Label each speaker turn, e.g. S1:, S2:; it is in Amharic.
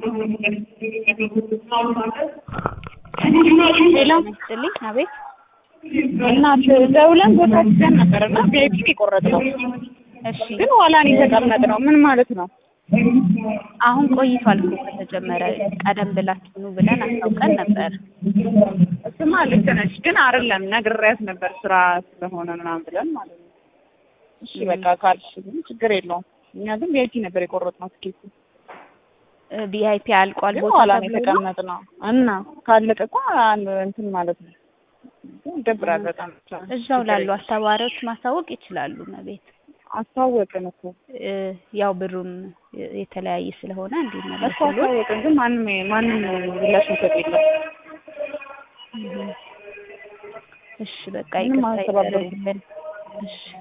S1: ሌላ ስጥልኝ። አቤት
S2: እናት ደውለን ቦታ ይዘን ነበር እና ቪአይፒ የቆረጥነው
S1: እሺ
S2: ግን ኋላ ነው የተቀመጥነው። ምን ማለት ነው?
S1: አሁን ቆይቷል እኮ ከተጀመረ። ቀደም ብላችሁ ኑ ብለን አስታውቀን ነበር።
S2: እሱማ ልክ ነሽ፣ ግን አይደለም ነግሬያት ነበር ስራ ስለሆነ ምናምን ብለን ማለት ነው። እሺ በቃ ካልሽ ግን ችግር የለውም። እኛ ግን ቪአይፒ ነበር የቆረጥነው ትኬቱ
S1: ቪአይፒ አልቋል
S2: ግን
S1: ቦታ
S2: ኋላ ነው
S1: ተብሎ ነው?
S2: የተቀመጥነው እና ካለቀ እኮ አንድ እንትን ማለት ነው ይደብራል በጣም
S1: እዛው ላሉ አስተባባሪዎች ማሳወቅ ይችላሉ። መቤት
S2: አስታወቅን እኮ
S1: እ ያው ብሩም የተለያየ ስለሆነ
S2: እኮ
S1: እንዲመለስሉ
S2: አስታወቅን፣ ግን ማንም ማንም ምላሽ የሚሰጥ የለም።
S1: እሺ በቃ
S2: ምንም
S1: ይቅርታ
S2: አያስተባብሩም።
S1: ይደረግልን። እሺ